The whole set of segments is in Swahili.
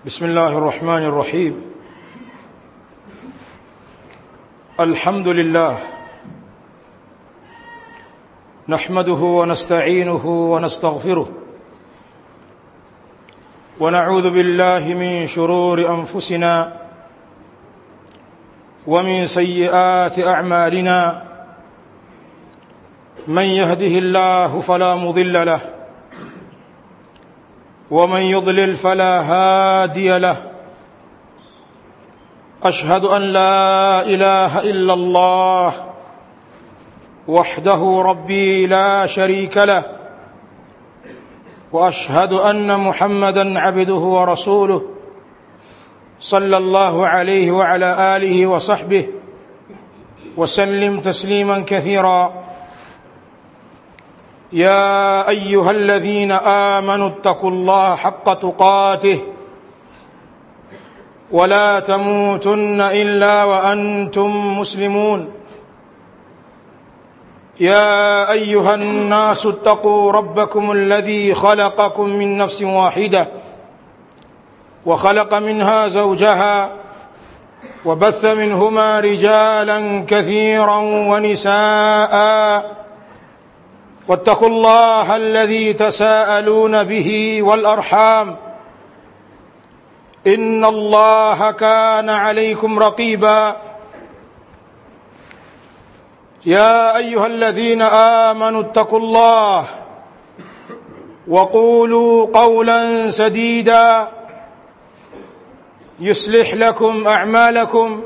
بسم الله الرحمن الرحيم الحمد لله نحمده ونستعينه ونستغفره ونعوذ بالله من شرور انفسنا ومن سيئات اعمالنا من يهده الله فلا مضل له ومن يضلل فلا هادي له اشهد ان لا اله الا الله وحده ربي لا شريك له واشهد ان محمدا عبده ورسوله صلى الله عليه وعلى اله وصحبه وسلم تسليما كثيرا يا ايها الذين امنوا اتقوا الله حق تقاته ولا تموتن الا وانتم مسلمون يا ايها الناس اتقوا ربكم الذي خلقكم من نفس واحده وخلق منها زوجها وبث منهما رجالا كثيرا ونساء واتقوا الله الذي تساءلون به والارحام ان الله كان عليكم رقيبا يا ايها الذين امنوا اتقوا الله وقولوا قولا سديدا يصلح لكم اعمالكم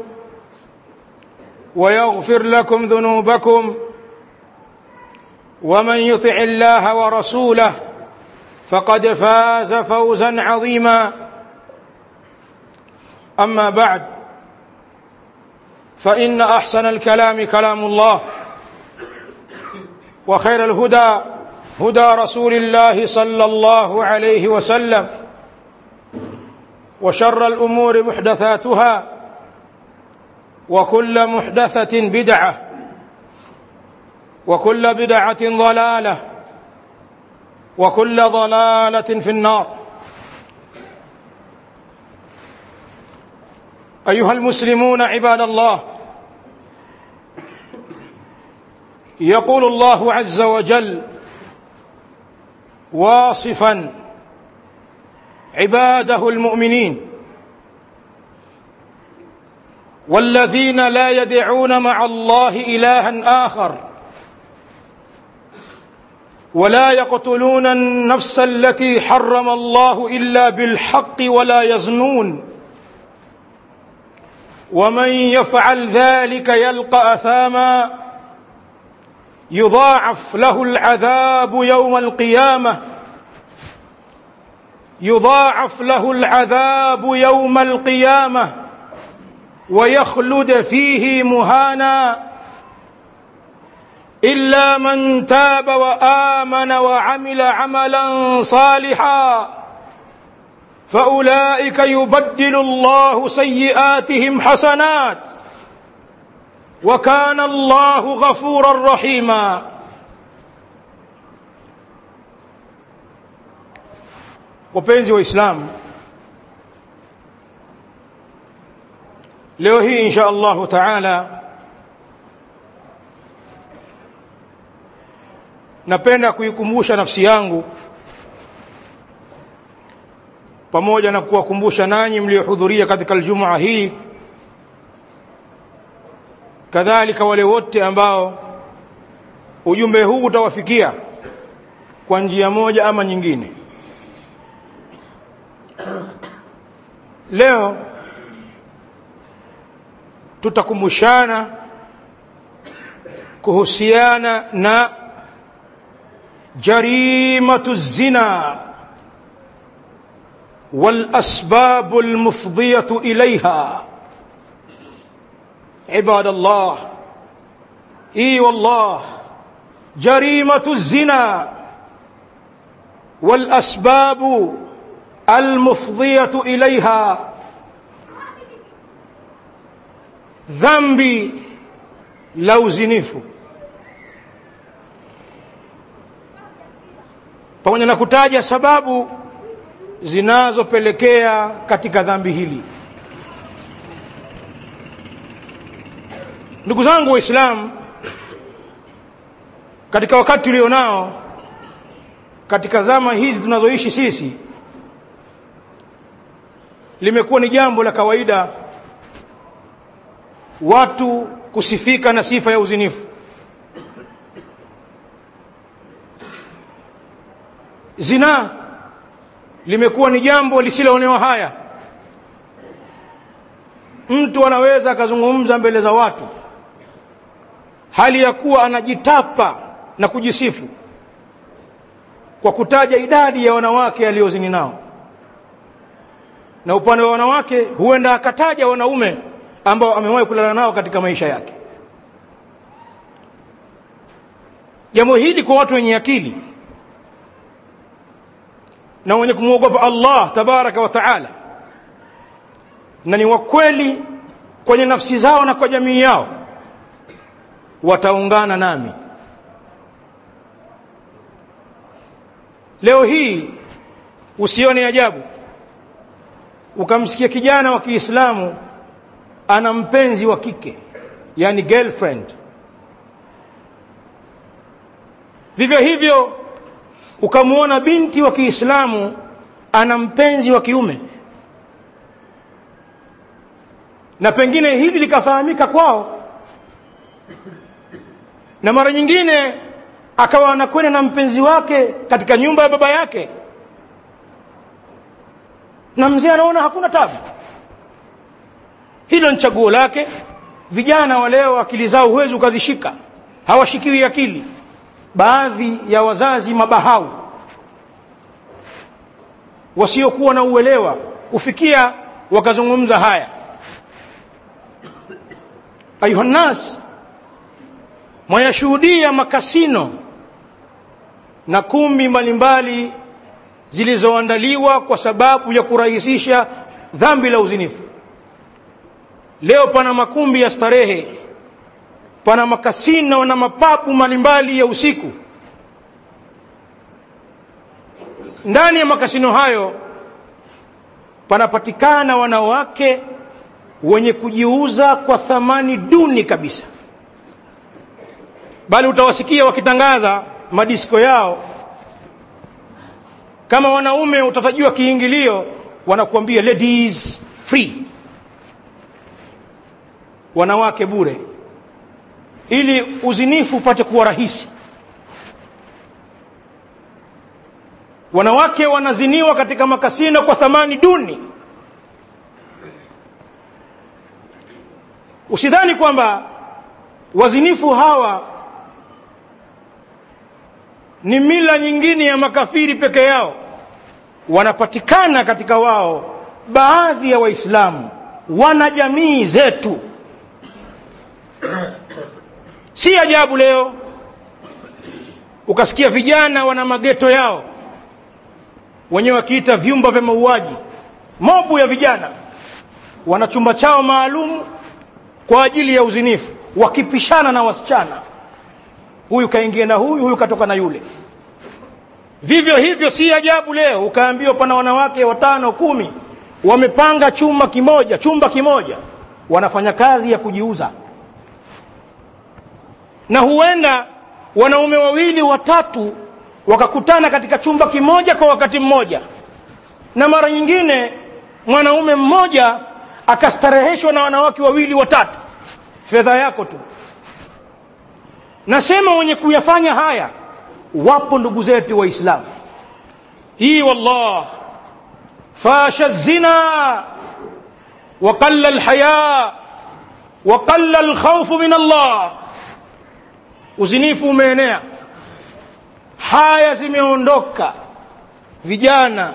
ويغفر لكم ذنوبكم ومن يطع الله ورسوله فقد فاز فوزا عظيما اما بعد فان احسن الكلام كلام الله وخير الهدى هدى رسول الله صلى الله عليه وسلم وشر الامور محدثاتها وكل محدثه بدعه وكل بدعه ضلاله وكل ضلاله في النار ايها المسلمون عباد الله يقول الله عز وجل واصفا عباده المؤمنين والذين لا يدعون مع الله الها اخر ولا يقتلون النفس التي حرم الله الا بالحق ولا يزنون ومن يفعل ذلك يلقى اثاما يضاعف له العذاب يوم القيامه يضاعف له العذاب يوم القيامه ويخلد فيه مهانا الا من تاب وامن وعمل عملا صالحا فاولئك يبدل الله سيئاتهم حسنات وكان الله غفورا رحيما wapenzi waislamu leo hii insha allahu taala napenda kuikumbusha nafsi yangu pamoja na kuwakumbusha nanyi mliohudhuria katika aljumaa hii kadhalika wale wote ambao ujumbe huu utawafikia kwa njia moja ama nyingine leo tutakumbushana kuhusiana na جريمه الزنا والاسباب المفضيه اليها عباد الله اي والله جريمه الزنا والاسباب المفضيه اليها ذنبي لو زنفوا pamoja na kutaja sababu zinazopelekea katika dhambi hili ndugu zangu waislamu katika wakati ulionao katika zama hizi tunazoishi sisi limekuwa ni jambo la kawaida watu kusifika na sifa ya uzinifu zinaa limekuwa ni jambo lisiloonewa haya mtu anaweza akazungumza mbele za watu hali ya kuwa anajitapa na kujisifu kwa kutaja idadi ya wanawake aliyozini nao na upande wa wanawake huenda akataja wanaume ambao amewahi kulala nao katika maisha yake jambo hili kwa watu wenye akili na wenye kumwogopa Allah tabaraka wa taala na ni wakweli kwenye nafsi zao na kwa jamii yao wataungana nami leo hii usione ajabu ukamsikia kijana wa Kiislamu ana mpenzi wa kike yani girlfriend vivyo hivyo ukamwona binti wa Kiislamu ana mpenzi wa kiume na pengine hili likafahamika kwao na mara nyingine akawa anakwenda na mpenzi wake katika nyumba ya baba yake na mzee anaona hakuna tabu hilo ni chaguo lake vijana wa leo akili zao huwezi ukazishika hawashikiwi akili baadhi ya wazazi mabahau wasiokuwa na uelewa kufikia wakazungumza haya ayuhannas mwayashuhudia makasino na kumbi mbalimbali zilizoandaliwa kwa sababu ya kurahisisha dhambi la uzinifu leo pana makumbi ya starehe pana makasino na mapabu mbalimbali ya usiku ndani ya makasino hayo panapatikana wanawake wenye kujiuza kwa thamani duni kabisa bali utawasikia wakitangaza madisko yao kama wanaume utatajiwa kiingilio wanakuambia ladies free wanawake bure ili uzinifu upate kuwa rahisi wanawake wanaziniwa katika makasino kwa thamani duni usidhani kwamba wazinifu hawa ni mila nyingine ya makafiri peke yao wanapatikana katika wao baadhi ya waislamu wana jamii zetu si ajabu leo ukasikia vijana wana mageto yao wenyewe wakiita vyumba vya mauaji mobu ya vijana wana chumba chao maalum kwa ajili ya uzinifu wakipishana na wasichana huyu kaingia na huyu huyu katoka na yule vivyo hivyo si ajabu leo ukaambiwa pana wanawake watano kumi wamepanga chumba kimoja chumba kimoja wanafanya kazi ya kujiuza na huenda wanaume wawili watatu wakakutana katika chumba kimoja kwa wakati mmoja na mara nyingine mwanaume mmoja akastareheshwa na wanawake wawili watatu fedha yako tu nasema wenye kuyafanya haya wapo ndugu zetu waislamu hii wallah fasha zina وقل الحياء وقل الخوف من الله uzinifu umeenea haya zimeondoka vijana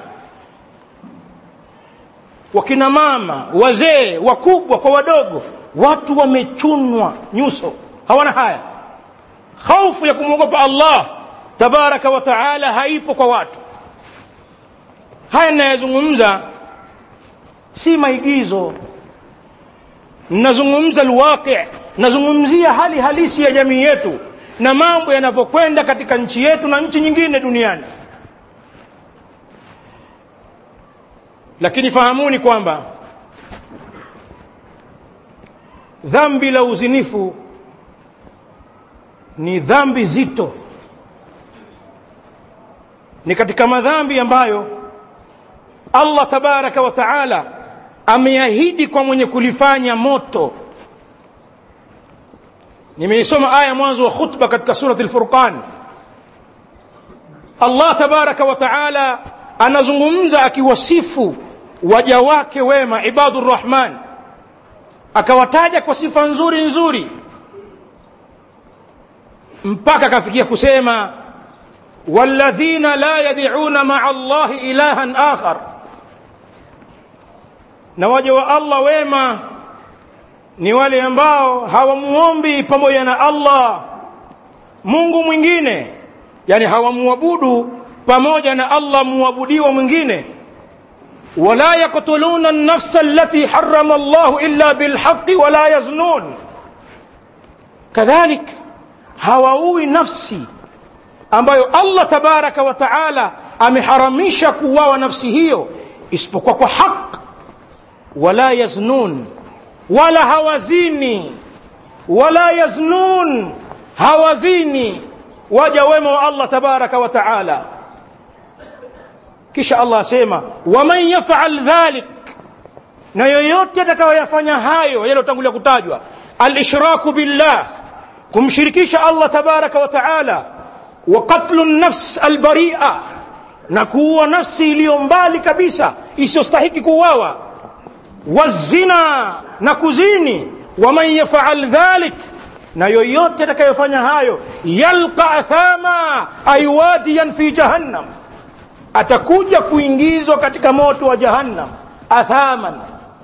wakina mama wazee wakubwa kwa wadogo watu wamechunwa nyuso hawana haya khaufu ya kumwogopa allah tabaraka wa taala haipo kwa watu haya ninayazungumza si maigizo nazungumza alwaqi nazungumzia hali halisi ya jamii yetu na mambo yanavyokwenda katika nchi yetu na nchi nyingine duniani lakini fahamuni kwamba dhambi la uzinifu ni dhambi zito ni katika madhambi ambayo Allah tabaraka wa taala ameahidi kwa mwenye kulifanya moto nimeisoma aya mwanzo wa khutba katika surati al-Furqan Allah tabaraka wa taala anazungumza akiwasifu waja wake wema ibadur rahman akawataja kwa sifa nzuri nzuri mpaka akafikia kusema walladhina la yad'una ma'a Allahi ilahan akhar na waja wa Allah wema ni wale ambao hawamuombi pamoja na Allah Mungu mwingine yani hawamuabudu pamoja na Allah muabudiwa mwingine wala yaqtuluna an-nafsa allati harrama Allah illa bilhaqqi wala yaznun kadhalik hawaui nafsi ambayo Allah tabaraka wa taala ameharamisha kuuawa nafsi hiyo isipokuwa kwa haki wala yaznun wala hawazini wala yaznun hawazini waja wema wa Allah tabaraka wa taala kisha Allah asema waman yaf'al dhalik na yoyote atakayoyafanya hayo yaliyotangulia kutajwa al-ishraku billah kumshirikisha Allah tabaraka wa taala wa qatlu an-nafs al-bari'a na kuua nafsi iliyo mbali kabisa isiyostahiki kuuawa wazina na kuzini waman yaf'al dhalik na yoyote atakayofanya hayo yalqa athama aywadiyan fi jahannam atakuja kuingizwa katika moto wa jahannam athaman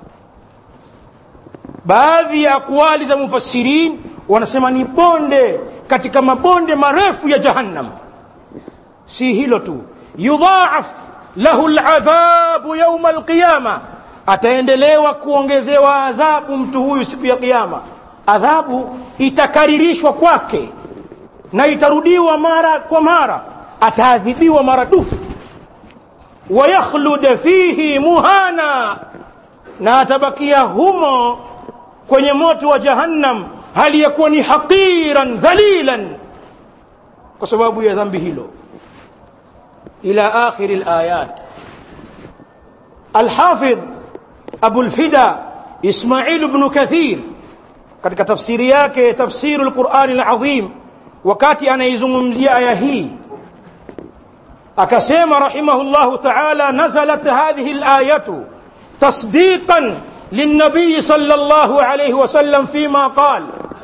baadhi ya akwali za mufassirin wanasema ni bonde katika mabonde marefu ya jahannam si hilo tu yudhaaf lahu aladhabu yawma alqiyama ataendelewa kuongezewa adhabu mtu huyu siku ya kiyama adhabu itakaririshwa kwake na itarudiwa mara kwa mara ataadhibiwa maradufu wayakhlud fihi muhana na atabakia humo kwenye moto wa jahannam hali ya kuwa ni haqiran dhalilan kwa sababu ya dhambi hilo ila akhir alayat alhafidh abu alfida ismail ibn kathir katika tafsiri yake tafsiru alquran alazim wakati anaizungumzia aya hii akasema rahimahullahu ta'ala nazalat hadhihi alayatu تصديقا للنبي صلى الله عليه وسلم فيما قال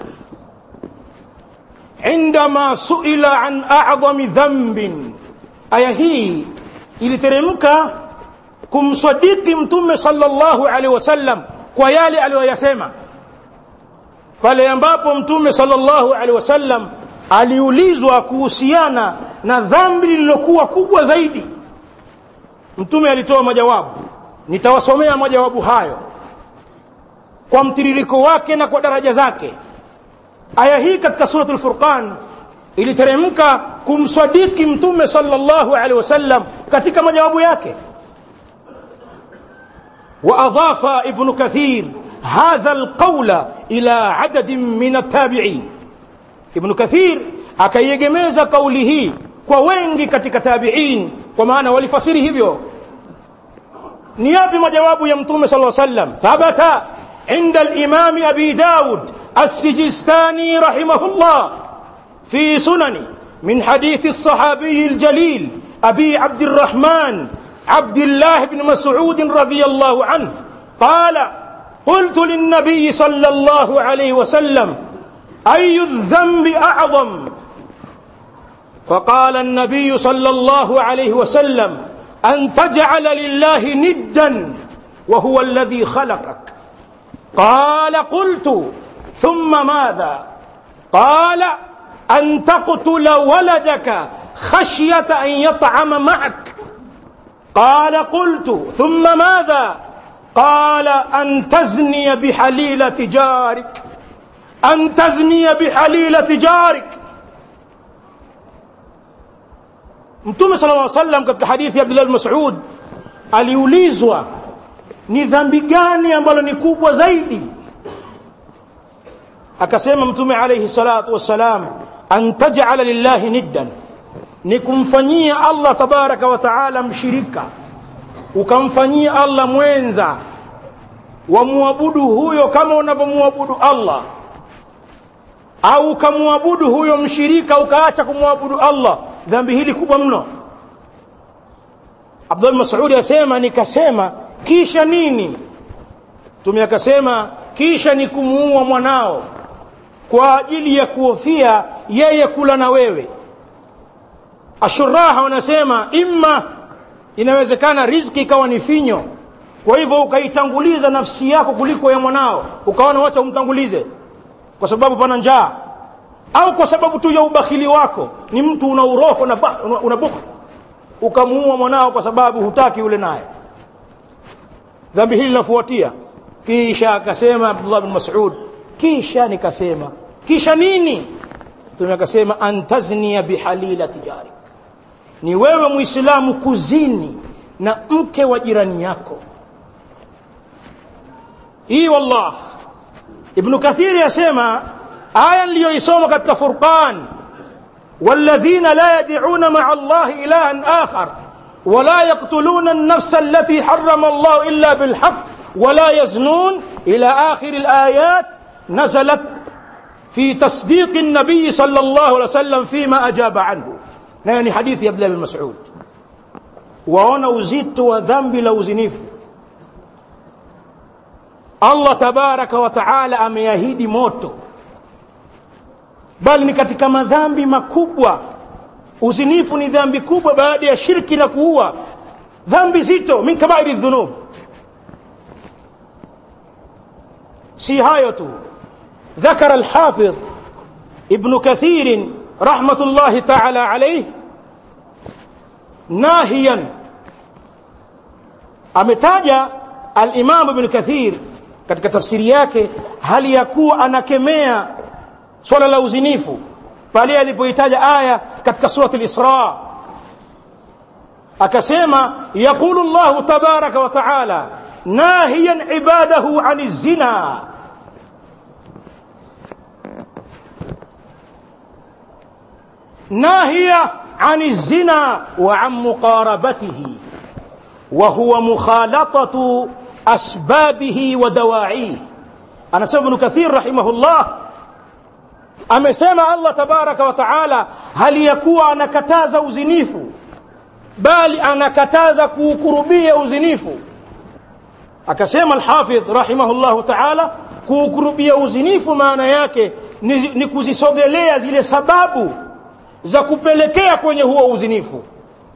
عندما سئل عن أعظم ذنب aya hii iliteremka kumsadiki mtume sallallahu alaihi wasallam kwa yale aliyoyasema pale ambapo mtume sallallahu alaihi wasallam aliulizwa kuhusiana na dhambi lililokuwa kubwa zaidi mtume alitoa majawabu nitawasomea majawabu hayo kwa mtiririko wake na kwa daraja zake aya hii katika suratul furqan iliteremka kumsadiki mtume sallallahu alaihi wasallam katika majawabu yake واضاف ابن كثير هذا القول الى عدد من التابعين ابن كثير akaiegemeza kauli hii kwa wengi katika tabi'in kwa maana walifasiri hivyo ni yapi majawabu ya mtume sallallahu alaihi wasallam thabata عند الإمام أبي داود السجستاني رحمه الله في سنن من حديث الصحابي الجليل أبي عبد الرحمن عبد الله بن مسعود رضي الله عنه قال قلت للنبي صلى الله عليه وسلم أي الذنب أعظم فقال النبي صلى الله عليه وسلم أن تجعل لله ندا وهو الذي خلقك قال قلت ثم ماذا قال أن تقتل ولدك خشية أن يطعم معك قال قلت ثم ماذا قال أن تزني بحليلة جارك أن تزني بحليلة جارك Mtume صلى الله عليه وسلم katika hadithi ya Abdullah bin Mas'ud aliulizwa ni dhambi gani ambalo ni kubwa zaidi akasema mtume alayhi salatu wassalam an taj'ala lillahi niddan ni kumfanyia Allah tabaraka wa taala mshirika ukamfanyia Allah mwenza wamwabudu huyo kama unavyomwabudu Allah au ukamwabudu huyo mshirika ukaacha kumwabudu Allah dhambi hili kubwa mno Abdul Mas'ud asema nikasema kisha nini Mtume akasema kisha ni kumuua mwanao kwa ajili ya kuhofia yeye kula na wewe ashuraha wanasema imma inawezekana riziki ikawa ni finyo kwa hivyo ukaitanguliza nafsi yako kuliko ya mwanao ukaona wacha umtangulize kwa sababu pana njaa au kwa sababu tu ya ubakhili wako ni mtu una uroho na una, una bukhl ukamuua mwanao kwa sababu hutaki yule naye dhambi hili linafuatia kisha akasema Abdullah bin Mas'ud kisha nikasema kisha nini Mtume akasema antaznia bihalila tijarik ni wewe muislamu kuzini na mke wa jirani yako hii wallah ibn kathiri yasema aya niliyoisoma katika furqan والذين لا يدعون مع الله إلها آخر ولا يقتلون النفس التي حرم الله إلا بالحق ولا يزنون إلى آخر الآيات نزلت في تصديق النبي صلى الله عليه وسلم فيما أجاب عنه يعني حديث يبلى بن مسعود waona uzito wa dhambi la uzinifu Allah tabaraka wa taala ameahidi moto bali ni katika madhambi makubwa uzinifu ni dhambi kubwa baada ya shirki na kuua dhambi zito min kabairi dhunub si hayo tu ذكر الحافظ ابن كثير رحمة الله تعالى عليه ناهيا ametaja al-Imam Ibn Kathir katika tafsiri yake hali ya kuwa anakemea swala la uzinifu pale alipoitaja aya katika surati al-Isra akasema yaqulu Allah tabaraka wa taala nahiyan ibadahu ani zina ناهية عن الزنا وعن مقاربته وهو مخالطة أسبابه ودواعيه أنا سبب ابن كثير رحمه الله amesema Allah tabaraka wa taala hali ya kuwa anakataza uzinifu bali anakataza kuukurubia uzinifu akasema alhafidh rahimahullahu taala kuukurubia uzinifu maana yake ni, ni kuzisogelea zile sababu za kupelekea kwenye huo uzinifu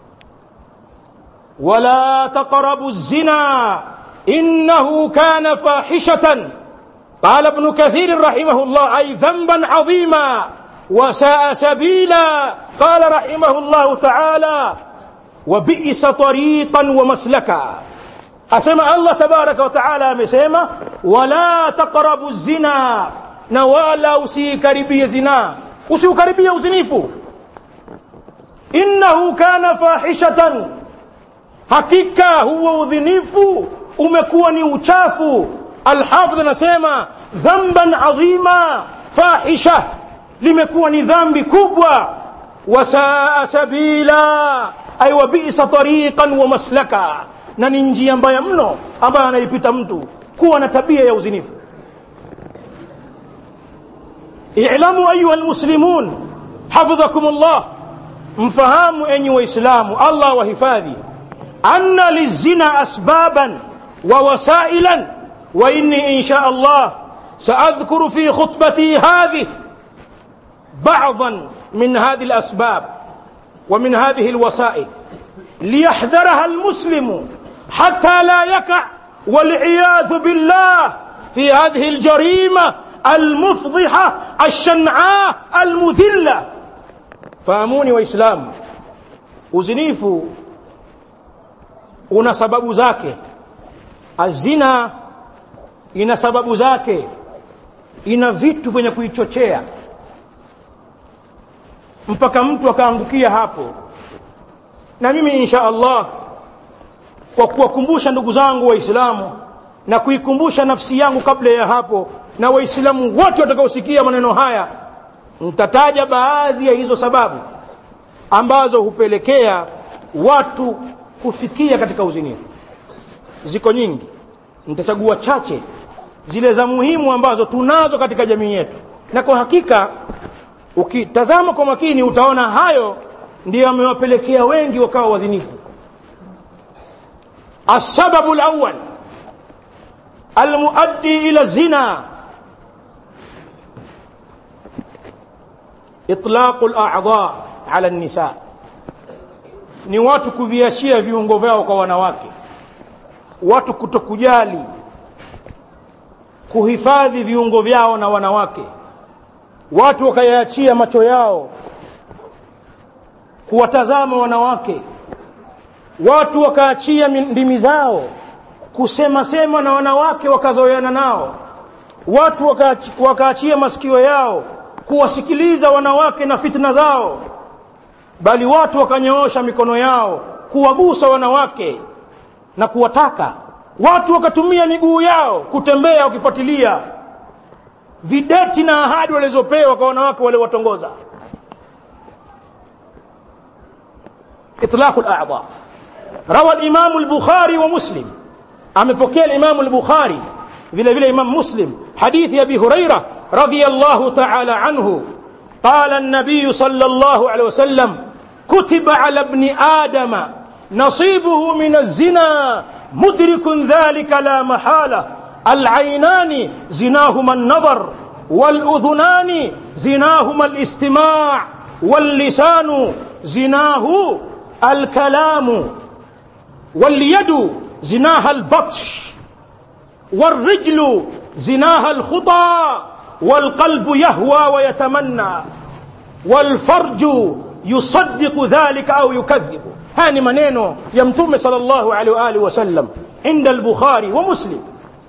wala taqrabu zina innahu kana fahishatan قال ابن كثير رحمه الله أي ذنبا عظيما وساء سبيلا قال رحمه الله تعالى وبئس طريقا ومسلكا أسمع الله تبارك وتعالى مسيما ولا تقربوا الزنا نوالا usikaribie zina usiukaribie uzinifu innahu kana fahishatan hakika huo udhinifu umekuwa ni uchafu alhafidh anasema dhamban adhima fahisha limekuwa ni dhambi kubwa wasaa sabila ay wabisa tariqan wa maslaka na ni njia mbaya mno ambayo anaipita mtu kuwa na tabia ya uzinifu i'lamu ayuha almuslimun hafidhakum Allah mfahamu enyi waislamu Allah wahifadhi anna lizina asbaban wa wasailan wa inni insha Allah سأذكر في خطبتي هذه بعضا من هذه الأسباب ومن هذه الوسائل ليحذرها المسلم حتى لا يقع والعياذ بالله في هذه الجريمة المفضحة الشنعاء المذلة fahamuni waislamu uzinifu una sababu zake azina ina sababu zake ina vitu vyenye kuichochea mpaka mtu akaangukia hapo na mimi insha Allah kwa kuwakumbusha ndugu zangu waislamu na kuikumbusha nafsi yangu kabla ya hapo na waislamu wote watakaosikia maneno haya nitataja baadhi ya hizo sababu ambazo hupelekea watu kufikia katika uzinifu ziko nyingi nitachagua chache zile za muhimu ambazo tunazo katika jamii yetu na kwa hakika ukitazama kwa makini utaona hayo ndiyo yamewapelekea wengi wakawa wazinifu السبب الأول المؤدي إلى الزنا إطلاق الأعضاء على النساء ni watu kuviachia viungo vyao kwa wanawake watu kutokujali kuhifadhi viungo vyao na wanawake watu wakayaachia macho yao kuwatazama wanawake watu wakaachia ndimi zao kusema sema na wanawake wakazoeana nao watu wakaachi, wakaachia masikio yao kuwasikiliza wanawake na fitna zao bali watu wakanyoosha mikono yao kuwagusa wanawake na kuwataka watu wakatumia miguu yao kutembea wakifuatilia videti na ahadi walizopewa kwa wanawake wale watongoza itlaqu al-a'dha روى الإمام البخاري ومسلم أمبكي الإمام البخاري vile vile imam muslim hadithi abi huraira radiyallahu ta'ala anhu qala an-nabiy sallallahu alayhi wasallam kutiba ala ibn adama nasibuhu min az-zina mudrikun dhalika la mahala al-aynani zinahuma an-nazar wal-udhunani zinahuma al-istima' wal-lisanu zinahu al-kalamu واليد زناها البطش والرجل زناها الخطى والقلب يهوى ويتمنى والفرج يصدق ذلك أو يكذب هاني منينو يمتم صلى الله عليه وآله وسلم عند البخاري ومسلم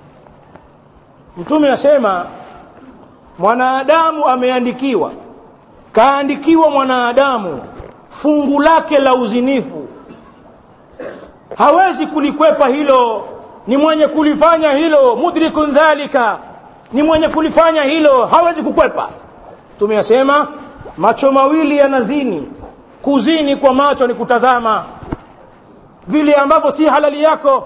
mtume asema mwanadamu ameandikiwa kaandikiwa mwanadamu fungu lake la uzinifu hawezi kulikwepa hilo ni mwenye kulifanya hilo mudrikun dhalika ni mwenye kulifanya hilo hawezi kukwepa tumeyasema macho mawili yanazini kuzini kwa macho ni kutazama vile ambavyo si halali yako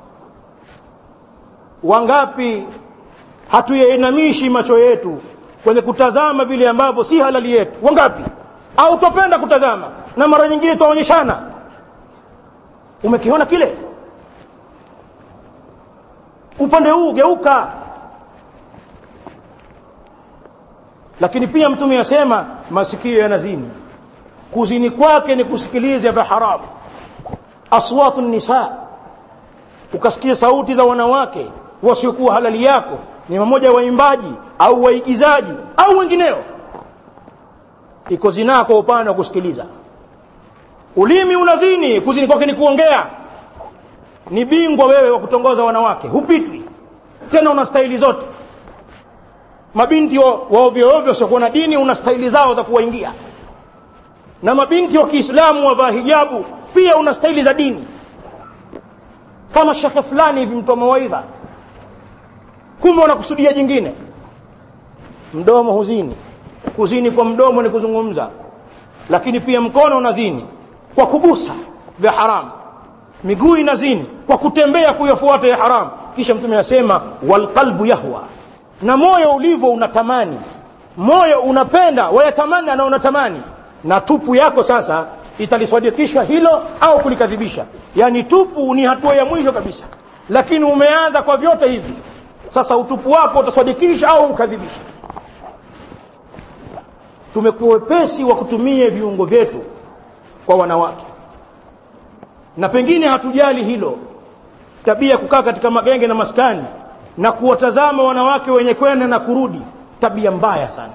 wangapi hatuyainamishi macho yetu kwenye kutazama vile ambavyo si halali yetu wangapi au twapenda kutazama na mara nyingine twaonyeshana umekiona kile upande huu geuka lakini pia mtume asema masikio yanazini kuzini kwake ni kusikiliza vya haramu aswatu nisa ukasikia sauti za wanawake wasiokuwa halali yako ni mmoja waimbaji au waigizaji au wengineo iko zinaa kwa upande wa kusikiliza ulimi unazini kuzini kwake ni kuongea ni bingwa wewe wa kutongoza wanawake hupitwi tena una staili zote mabinti wa, wa ovyo ovyo wasiokuwa na dini una staili zao za kuwaingia na mabinti wa kiislamu wavaa hijabu pia una staili za dini kama shekhe fulani hivi mtoa mawaidha kumbe wanakusudia jingine mdomo huzini kuzini kwa mdomo ni kuzungumza lakini pia mkono unazini kwa kugusa vya haramu miguu inazini kwa kutembea kuyafuata ya haramu kisha mtume asema walqalbu yahwa na moyo ulivyo unatamani moyo unapenda wayatamani na unatamani na tupu yako sasa italiswadikisha hilo au kulikadhibisha yaani tupu ni hatua ya mwisho kabisa lakini umeanza kwa vyote hivi sasa utupu wako utaswadikisha au ukadhibisha tumekuwa wepesi wa kutumia viungo vyetu kwa wanawake na pengine hatujali hilo tabia kukaa katika magenge na maskani na kuwatazama wanawake wenye kwenda na kurudi tabia mbaya sana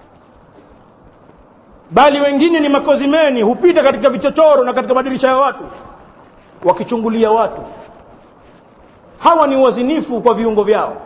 bali wengine ni makozimeni hupita katika vichochoro na katika madirisha ya watu wakichungulia watu hawa ni wazinifu kwa viungo vyao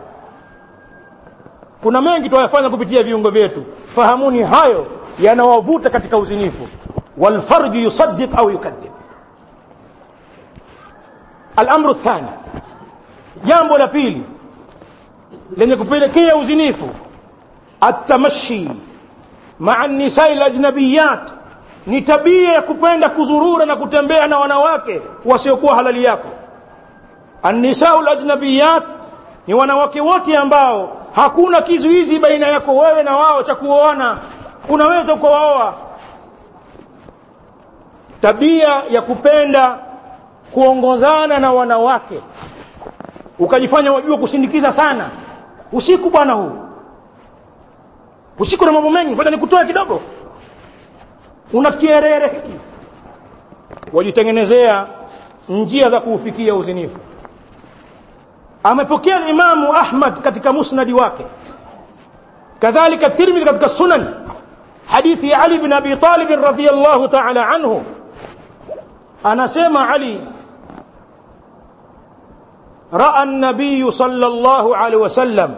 kuna mengi twayafanya kupitia viungo vyetu fahamuni hayo yanawavuta katika uzinifu walfarju yusaddiq au yukadhib alamru thani jambo la pili lenye kupelekea uzinifu atamashi maa nisai lajnabiyat ni tabia ya kupenda kuzurura na kutembea na wanawake wasiokuwa halali yako annisau lajnabiyat ni wanawake wote ambao hakuna kizuizi baina yako wewe na wao cha kuoana unaweza ukawaoa tabia ya kupenda kuongozana na wanawake ukajifanya wajua kusindikiza sana usiku bwana huu usiku na mambo mengi ngoja nikutoe kidogo una kierere hiki wajitengenezea njia za kuufikia uzinifu amepokea imamu ahmad katika musnadi wake kadhalika tirmidhi katika sunan hadithi ya ali bin abi talib radhiyallahu ta'ala anhu anasema ali raa an-nabiy sallallahu alaihi wasallam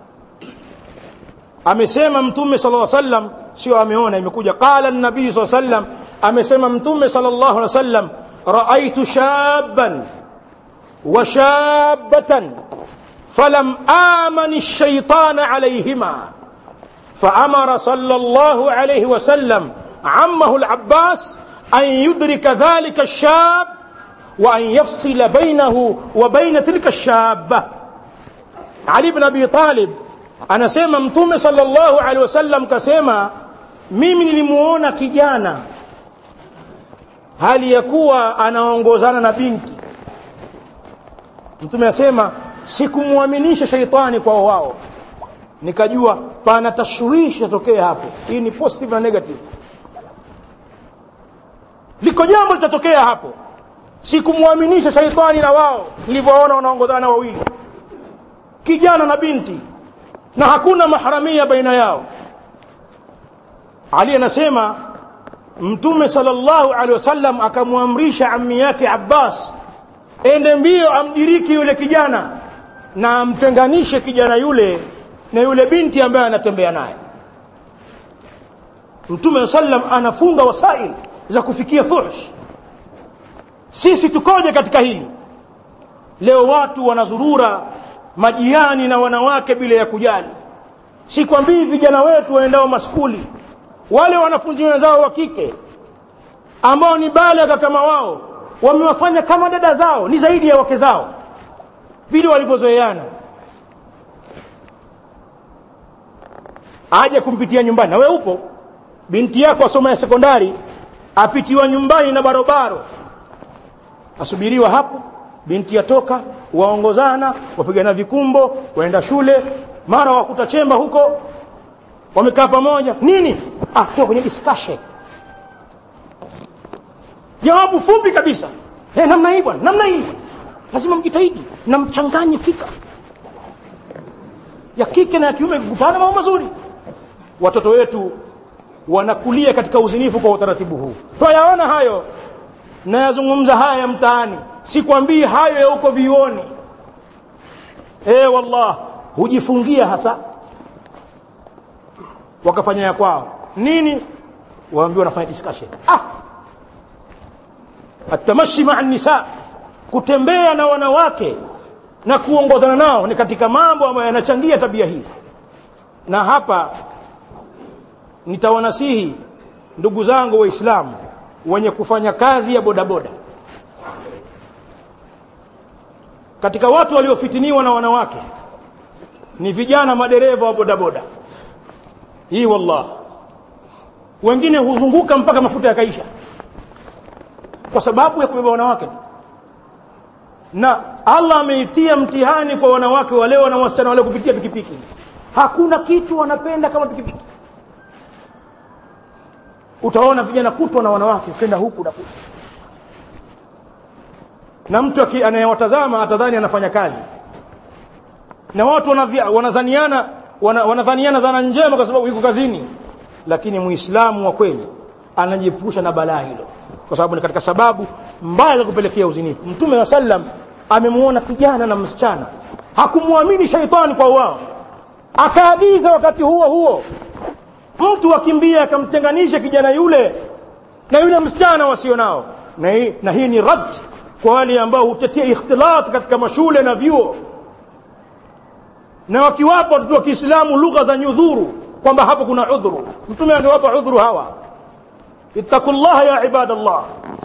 amesema mtume sallallahu alaihi wasallam sio ameona imekuja qala an-nabiy sallallahu alaihi wasallam amesema mtume sallallahu alaihi wasallam raaitu shabban wa shabbatan falam amani ash-shaytan alayhima فأمر صلى الله عليه وسلم عمه العباس أن يدرك ذلك الشاب وأن يفصل بينه وبين تلك الشابة علي بن أبي طالب anasema mtume sallallahu alaihi wasallam kasema mimi nilimuona kijana hali ya kuwa anaongozana na binti mtume asema sikumwaminisha shaitani kwa wao nikajua pana tashwishi yatokea hapo hii ni positive na negative liko jambo litatokea hapo sikumwaminisha shaitani na wao nilivyoona wanaongozana wawili kijana na binti na hakuna maharamia baina yao ali anasema mtume sallallahu alaihi wasallam akamwamrisha ammi yake abbas ende mbio amdiriki yule kijana na amtenganishe kijana yule na yule binti ambaye anatembea naye mtume sallam anafunga wasail za kufikia fuhsh sisi tukoje katika hili leo watu wanazurura majiani na wanawake bila ya kujali sikwambii vijana wetu waendao maskuli wale wanafunzi wenzao wa kike ambao ni balagha kama wao wamewafanya kama dada zao ni zaidi ya wake zao vile walivyozoeana aje kumpitia nyumbani na wewe upo binti yako asoma ya sekondari apitiwa nyumbani na barobaro asubiriwa hapo binti yatoka waongozana wapigana vikumbo waenda shule mara wakuta chemba huko wamekaa pamoja nini ah toka kwenye discussion jawabu fupi kabisa hey, namna hii bwana namna hii lazima mjitahidi na mchanganye fika ya kike na ya kiume kukutana mambo mazuri watoto wetu wanakulia katika uzinifu kwa utaratibu huu twayaona hayo nayazungumza haya ya mtaani sikwambii hayo ya huko vioni eh wallah hujifungia hasa wakafanya ya kwao nini waambiwa wanafanya discussion ah atamashi maa nisa kutembea na wanawake na kuongozana nao ni katika mambo ambayo yanachangia tabia hii na hapa nitawanasihi ndugu zangu waislamu wenye kufanya kazi ya bodaboda katika watu waliofitiniwa na wanawake ni vijana madereva wa bodaboda hii wallah wengine huzunguka mpaka mafuta yakaisha kwa sababu ya kubeba wanawake tu na Allah ameitia mtihani kwa wanawake wale na wasichana wale kupitia pikipiki hakuna kitu wanapenda kama pikipiki utaona vijana kutwa na wanawake ukenda huku na kutu na mtu anayewatazama atadhani anafanya kazi na watu wanadhaniana wanadhaniana zana njema kwa sababu yuko kazini lakini muislamu wa kweli anajiepusha na balaa hilo kwa sababu ni katika sababu mbaya za kupelekea uzinifu mtume wa sallam amemuona kijana na msichana hakumwamini shaitani kwa wao akaagiza wakati huo huo mtu akimbia akamtenganisha kijana yule na yule msichana wasio nao na hii, na hii ni rad kwa wale ambao hutetea ikhtilat katika mashule na vyuo na wakiwapa watoto wa Kiislamu lugha za nyudhuru kwamba hapo kuna udhuru mtume angewapa udhuru hawa ittaqullaha ya ibadallah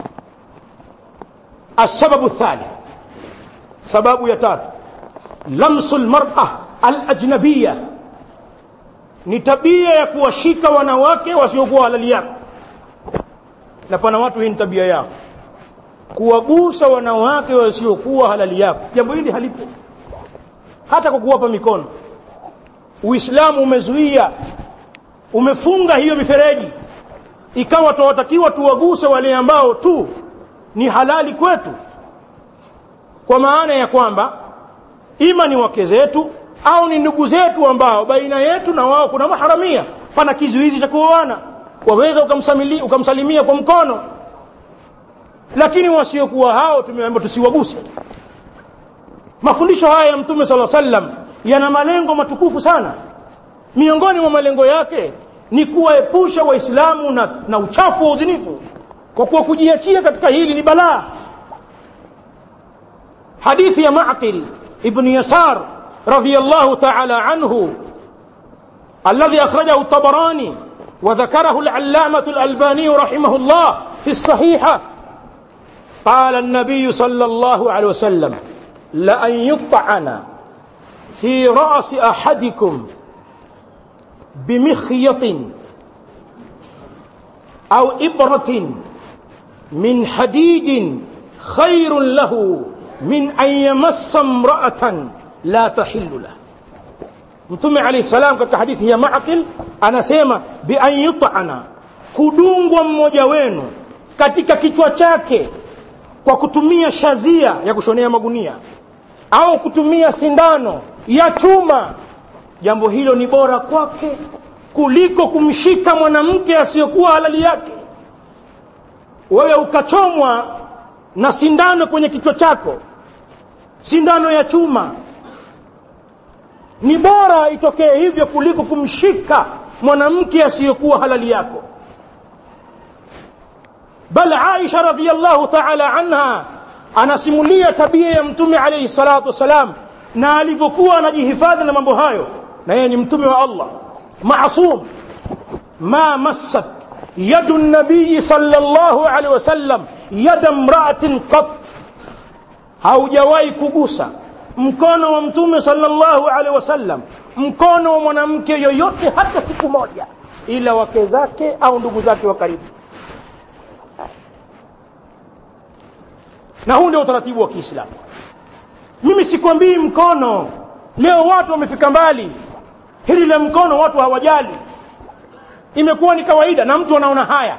السبب الثالث سبب يتات لمس المرأة الأجنبية ni tabia ya kuwashika wanawake wasiokuwa halali yako na pana watu hii ni tabia yao kuwagusa wanawake wasiokuwa halali yako jambo hili halipo hata kwa kuwapa mikono uislamu umezuia umefunga hiyo mifereji ikawa tunawatakiwa tuwaguse wale ambao tu ni halali kwetu kwa maana ya kwamba ima ni wake zetu au ni ndugu zetu ambao baina yetu na wao kuna maharamia pana kizuizi cha kuoana waweza ukamsalimia, ukamsalimia kwa mkono lakini wasiokuwa hao tumeambiwa tusiwaguse mafundisho haya ya mtume sala sallam yana malengo matukufu sana miongoni mwa malengo yake ni kuwaepusha waislamu na, na uchafu wa uzinifu kwa kuwa kujiachia katika hili ni balaa hadithi ya maqil ibn yasar radiyallahu ta'ala anhu alladhi akhrajahu at-tabarani وذكره العلامة الألباني رحمه الله في الصحيحة قال النبي صلى الله عليه وسلم لأن يطعن في رأس أحدكم بمخيط أو إبرة من حديد خير له من أن يمس امرأة لا تحل له mtume alayhi salam katika hadithi ya maqil anasema bi an yut'ana kudungwa mmoja wenu katika kichwa chake kwa kutumia shazia ya kushonea magunia au kutumia sindano ya chuma jambo hilo ni bora kwake kuliko kumshika mwanamke asiyokuwa halali yake wewe ukachomwa na sindano kwenye kichwa chako sindano ya chuma ni bora itokee hivyo kuliko kumshika mwanamke asiyokuwa halali yako bal aisha radhiallahu taala anha anasimulia tabia ya mtume alayhi salatu wassalam na alivyokuwa anajihifadhi na mambo hayo na yeye ni mtume wa allah masum ma massat yadu nabiyi sallallahu alaihi wasallam yada mraatin qat haujawahi kugusa mkono wa mtume sallallahu alaihi wasallam mkono wa mwanamke yoyote hata siku moja ila wake zake au ndugu zake wa karibu na huu ndio utaratibu wa kiislamu mimi sikwambii mkono leo watu wamefika mbali hili la mkono watu hawajali imekuwa ni kawaida na mtu anaona haya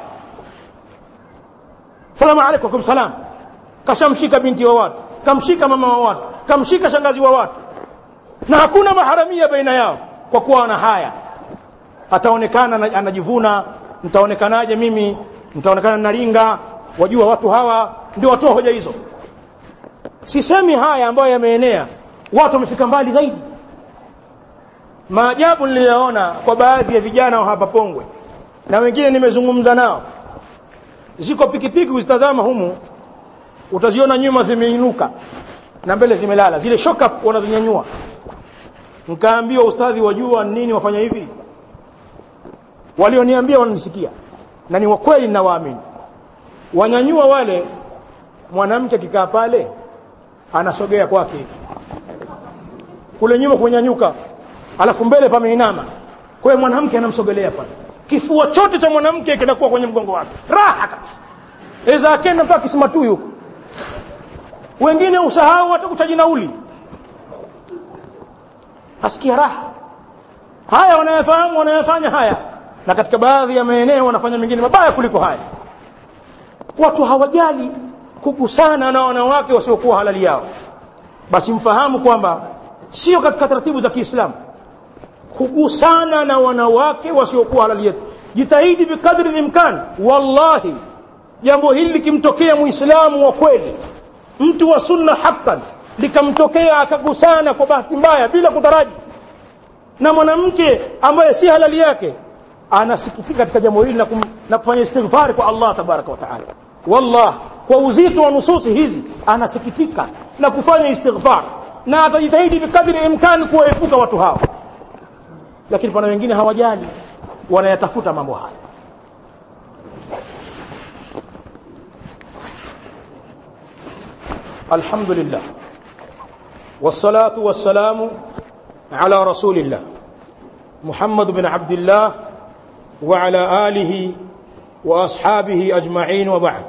salamu alaikum salam kashamshika binti wa watu kamshika mama wa watu kamshika shangazi wa watu na hakuna maharamia baina yao kwa kuwa ana haya ataonekana anajivuna mtaonekanaje mimi mtaonekana naringa wajua watu hawa ndio watoa hoja hizo sisemi haya ambayo yameenea watu wamefika mbali zaidi maajabu niliyoona kwa baadhi ya vijana wa hapa Pongwe na wengine nimezungumza nao ziko pikipiki uzitazama humu utaziona nyuma zimeinuka na mbele zimelala zile shock up wanazinyanyua nkaambiwa ustadhi wajua nini wafanya hivi walioniambia wananisikia na ni wakweli ninawaamini wanyanyua wale mwanamke akikaa pale anasogea kwake kule nyuma kunyanyuka alafu mbele pameinama kwa hiyo mwanamke anamsogelea pale kifua chote cha mwanamke kinakuwa kwenye mgongo wake raha kabisa eza akenda mpaka kisimatui huko wengine usahau hata kutaji nauli asikia raha haya wanayafahamu wanayafanya haya na katika baadhi ya maeneo wanafanya mengine mabaya kuliko haya watu hawajali kugusana na wanawake wasiokuwa halali yao basi mfahamu kwamba sio katika taratibu za Kiislamu kugusana na wanawake wasiokuwa halali yetu jitahidi bikadri limkan wallahi jambo hili likimtokea muislamu wa kweli mtu wa sunna haqqan likamtokea akagusana kwa bahati mbaya bila kutaraji na mwanamke ambaye si halali yake anasikitika katika jambo hili na, kum, na kufanya istighfari kwa Allah tabaraka wa taala wallah kwa uzito wa nususi hizi anasikitika na kufanya istighfar na atajitahidi bikadri imkani kuwaepuka watu hao lakini pana wengine hawajali wanayatafuta mambo haya الحمد لله والصلاة والسلام على رسول الله محمد بن عبد الله وعلى آله وأصحابه أجمعين وبعد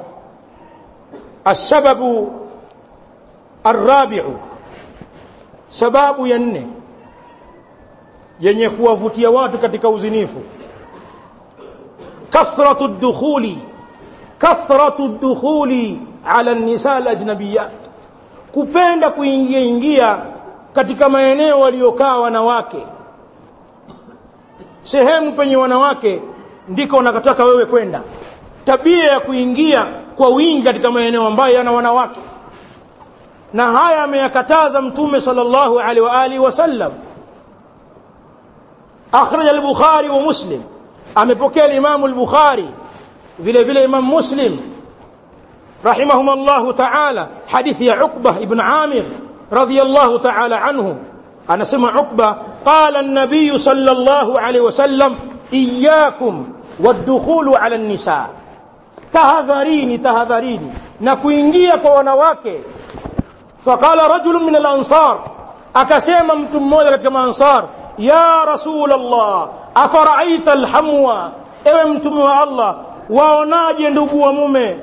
السبب الرابع سباب ينه yenye kuwavutia watu katika uzinifu kathratu dukhuli kathratu dukhuli ala nisa alajnabiyat kupenda kuingia ingia katika maeneo waliokaa wanawake sehemu penye wanawake ndiko unakataka wewe kwenda tabia ya kuingia kwa wingi katika maeneo ambayo yana wanawake na haya ameyakataza mtume sallallahu alaihi wa alihi wasallam akhraj al-bukhari wa muslim amepokea al-imam al-bukhari vile vile imam muslim رحمهم الله تعالى حديث يا عقبة ابن عامر رضي الله تعالى عنه أنا سمع عقبة قال النبي صلى الله عليه وسلم إياكم والدخول على النساء تهذريني تهذريني نكوينجيا كونواك فقال رجل من الأنصار أكسيما متموذة كما أنصار يا رسول الله أفرأيت الحموى ewe mtume wa allah waonaje ndugu wa mume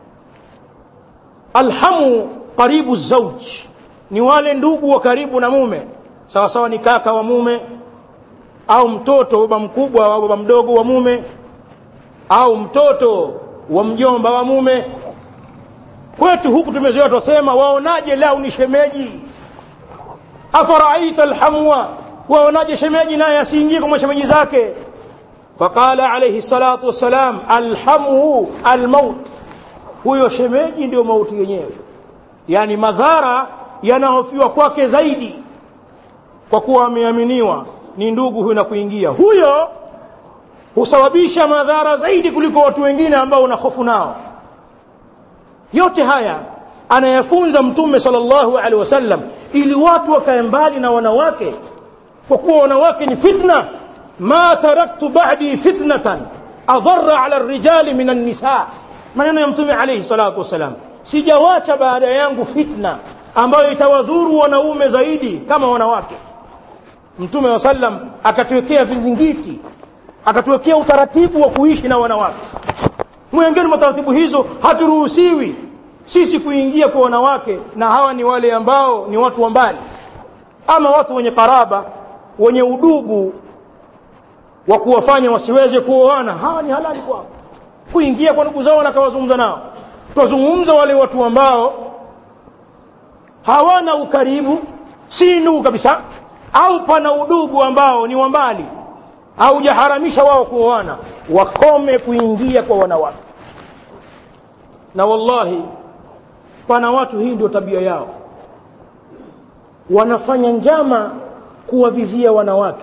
alhamu qaribu zauj ni wale ndugu wa karibu na mume sawa sawa ni kaka wa mume au mtoto baba mkubwa au baba mdogo wa mume au mtoto wa mjomba wa mume kwetu huku tumezoea twasema waonaje lau ni shemeji afaraaita alhamwa waonaje shemeji naye asiingie kwa mashemeji zake faqala alayhi salatu wassalam alhamuhu almaut huyo shemeji ndio mauti yenyewe yani madhara yanahofiwa kwake zaidi kwa kuwa ameaminiwa ni ndugu huyo na kuingia huyo husababisha madhara zaidi kuliko watu wengine ambao una hofu nao yote haya anayafunza mtume sallallahu alaihi wasallam ili watu wakae mbali na wanawake kwa kuwa wanawake ni fitna ma taraktu ba'di fitnatan adharra ala rijali min an-nisa maneno ya mtume alayhi salatu wasalam sijawacha baada yangu fitna ambayo itawadhuru wanaume zaidi kama wanawake mtume wa sallam akatuwekea vizingiti akatuwekea utaratibu wa kuishi na wanawake mwengine mwa taratibu hizo haturuhusiwi sisi kuingia kwa wanawake na hawa ni wale ambao ni watu wa mbali ama watu wenye karaba wenye udugu wa kuwafanya wasiweze kuoana hawa ni halali kwao kuingia kwa ndugu zao na kawazungumza nao twazungumza wale watu ambao hawana ukaribu si ndugu kabisa au pana udugu ambao ni wa mbali haujaharamisha wao kuoana wakome kuingia kwa wanawake na wallahi pana watu hii ndio tabia yao wanafanya njama kuwavizia wanawake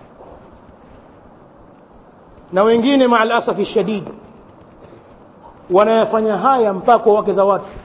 na wengine maa alasafi shadid wanayafanya haya mpaka kwa wake za watu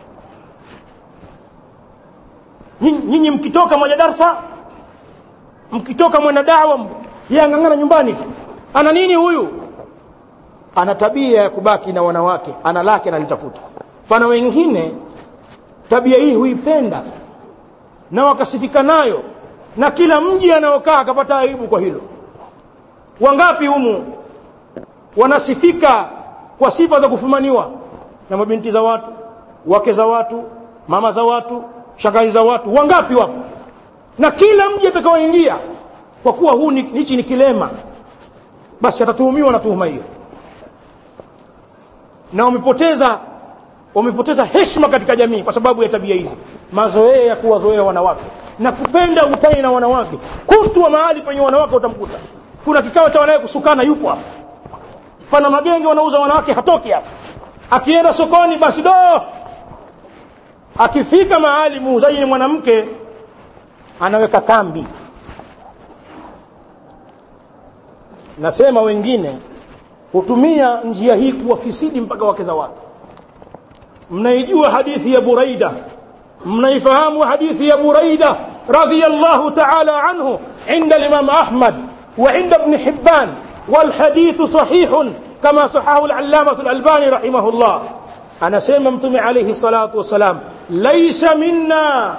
nyinyi mkitoka moja darsa mkitoka mwenda dawa yang'ang'ana nyumbani ana nini huyu ana tabia ya kubaki na wanawake ana lake analitafuta pana wengine tabia hii huipenda na wakasifika nayo na kila mji anaokaa akapata aibu kwa hilo wangapi humu wanasifika kwa sifa za kufumaniwa na mabinti za watu wake za watu mama za watu shangazi za watu wangapi wapo na kila mji atakaoingia kwa kuwa huu hichi ni kilema basi atatuhumiwa na tuhuma hiyo na wamepoteza wamepoteza heshima katika jamii kwa sababu ya tabia hizi mazoea ya kuwazoea wanawake na kupenda utani na wanawake kutwa mahali penye wanawake utamkuta kuna kikao cha wanawake kusukana yupo hapa pana magenge wanauza wanawake hatoki hapa akienda sokoni basi do akifika mahali muuzaji ni mwanamke anaweka kambi nasema wengine hutumia njia hii kuwafisidi mpaka wake za watu mnaijua hadithi ya buraida mnaifahamu hadithi ya buraida radiyallahu ta'ala anhu عند الإمام أحمد وعند ابن حبان والحديث صحيح كما صححه العلامة الألباني رحمه الله أنا سيما متمع عليه الصلاة والسلام ليس منا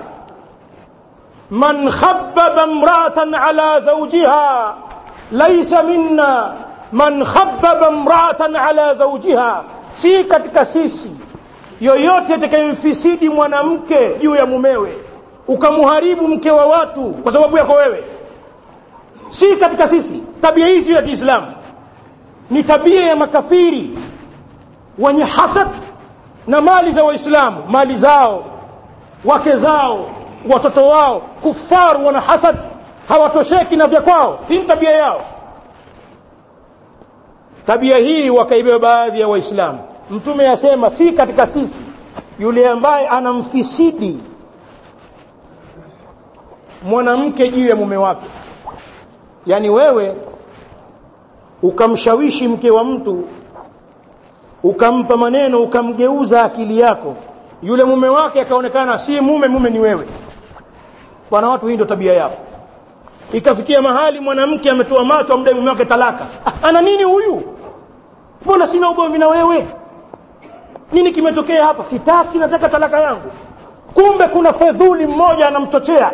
من خبب امرأة على زوجها ليس منا من خبب امرأة على زوجها si katika sisi yoyote atakayemfisidi mwanamke juu ya mumewe ukamharibu mke wa watu kwa sababu yako wewe si katika sisi tabia hii sio ya kiislamu ni tabia ya makafiri wenye hasad na mali za waislamu mali zao wake zao watoto wao kufaru wana hasad hawatosheki na vya kwao hii ni tabia yao tabia hii wakaibeba baadhi ya waislamu mtume asema si katika sisi yule ambaye anamfisidi mwanamke juu ya mume wake yaani wewe ukamshawishi mke wa mtu ukampa maneno ukamgeuza akili yako yule mume wake akaonekana si mume mume ni wewe bwana watu hii ndio tabia yao ikafikia mahali mwanamke ametoa macho amdai mume wake talaka ah, ana nini huyu mbona sina ugomvi na wewe nini kimetokea hapa sitaki nataka talaka yangu kumbe kuna fedhuli mmoja anamchochea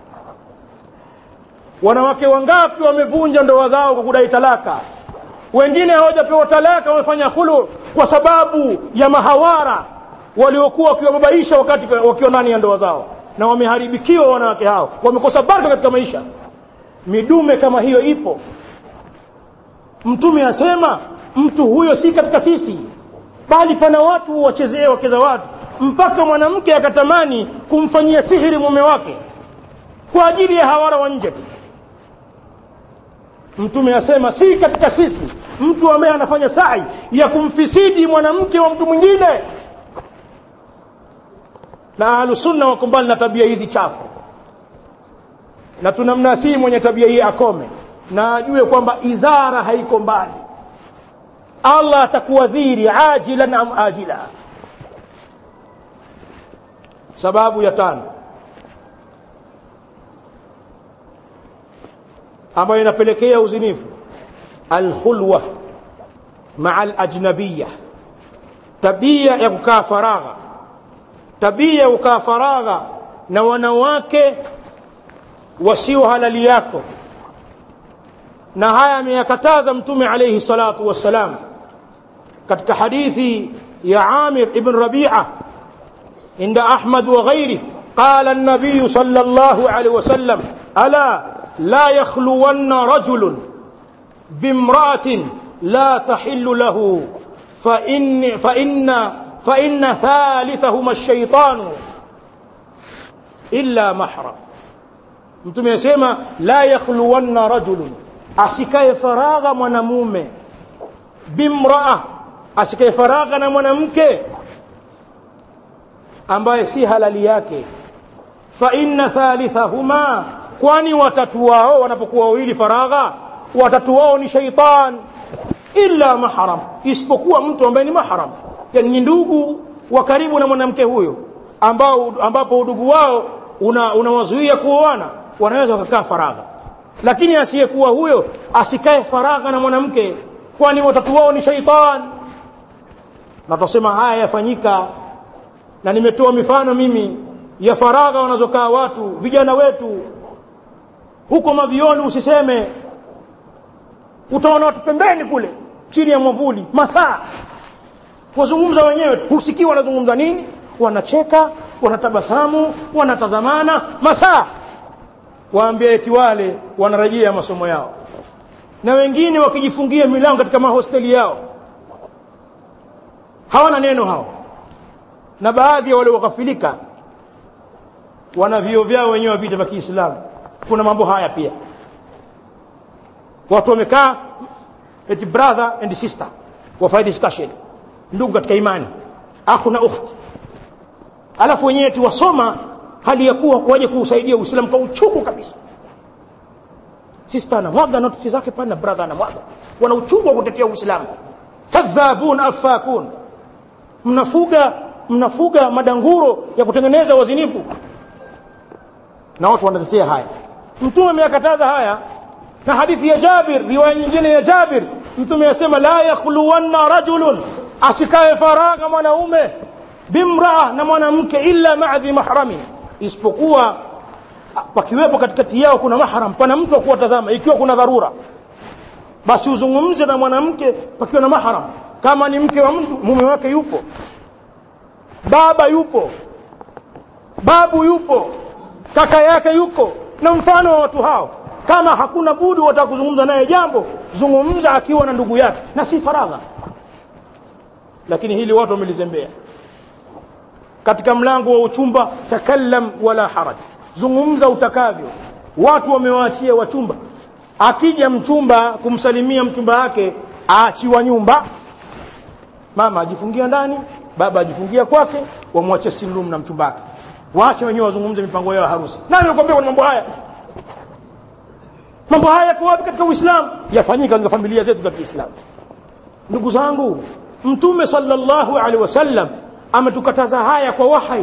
wanawake wangapi wamevunja ndoa zao kwa kudai talaka wengine hawajapewa talaka wamefanya hulu kwa sababu ya mahawara waliokuwa wakiwababaisha wakati wakiwa ndani ya ndoa zao na wameharibikiwa wanawake hao wamekosa baraka katika maisha midume kama hiyo ipo mtume asema mtu huyo si katika sisi bali pana watu wachezee wake za watu mpaka mwanamke akatamani kumfanyia sihiri mume wake kwa ajili ya hawara wa nje tu mtume asema si katika sisi mtu ambaye anafanya sai ya kumfisidi mwanamke wa mtu mwingine na ahlusunna wako mbali na tabia hizi chafu na tunamnasihi mwenye tabia hii akome na ajue kwamba izara haiko mbali allah atakuadhiri ajilan am ajila sababu ya tano ambayo inapelekea uzinifu alkhulwa maa alajnabiya tabia ya kukaa faragha tabia ya kukaa faragha na wanawake wasio halali yako na haya ameyakataza mtume alayhi salatu wassalam katika hadithi ya Amir ibn Rabi'a inda Ahmad wa ghairi قال النبي صلى الله عليه وسلم ألا لا يخلون رجل بامرأة لا تحل له فإن, فإن, فإن ثالثهما الشيطان إلا محرم mtume asema la yakhluwanna rajulun asikae faragha mwanamume bimraa asikae faragha na mwanamke ambaye si halali yake fa inna thalithahuma kwani watatu wao wanapokuwa wawili faragha watatu wao ni shaitan illa mahram isipokuwa mtu ambaye ni mahram yani ni ndugu wa karibu na mwanamke huyo ambao ambapo udugu wao unawazuia una kuoana wanaweza wakakaa faragha lakini asiyekuwa huyo asikae faragha na mwanamke kwani watatu wao ni shaitan na tutasema haya yafanyika na nimetoa mifano mimi ya faragha wanazokaa watu vijana wetu huko mavioni usiseme utaona watu pembeni kule chini ya mwavuli masaa wazungumza wenyewe husikii wanazungumza nini wanacheka wanatabasamu wanatazamana masaa waambia eti wale wanarejea masomo yao na wengine wakijifungia milango katika mahosteli yao hawana neno hao na baadhi ya wale wakafilika wana vio vyao wenyewe vita vya Kiislamu kuna mambo haya pia watu wamekaa eti brother and sister wafanya discussion ndugu katika imani akhu na ukhti alafu wenyewe tu wasoma hali ya kuwa waje kuusaidia Uislamu kwa uchungu kabisa sister anamwaga notisi zake pale na brother anamwaga wana uchungu wa kutetea Uislamu kadhabun afakun mnafuga mnafuga madanguro ya kutengeneza wazinifu na watu wanatetea haya mtume ameyakataza haya na hadithi ya Jabir riwaya nyingine ya Jabir mtume asema la yakhluwanna rajulun asikae faragha mwanaume bimraa na mwanamke illa ma'dhi mahramin isipokuwa pakiwepo katikati yao kuna mahram pana mtu wa kuwatazama ikiwa kuna dharura basi uzungumze na mwanamke pakiwa na mahram kama ni mke wa mtu mume wake yupo baba yupo babu yupo kaka yake yuko na mfano wa watu hao kama hakuna budi wataka kuzungumza naye jambo zungumza akiwa na ndugu yake na si faragha lakini hili watu wamelizembea katika mlango wa uchumba takallam wala haraj zungumza utakavyo watu wamewaachia wachumba akija mchumba kumsalimia mchumba wake aachiwa nyumba mama ajifungia ndani baba ajifungia kwake wamwache silum na mchumba wake waache wenyewe wazungumze mipango yao ya harusi nani amekwambia kuna mambo haya mambo haya yako wapi katika uislamu yafanyika katika familia zetu za kiislamu ndugu zangu mtume sallallahu alaihi wasallam ametukataza haya kwa wahai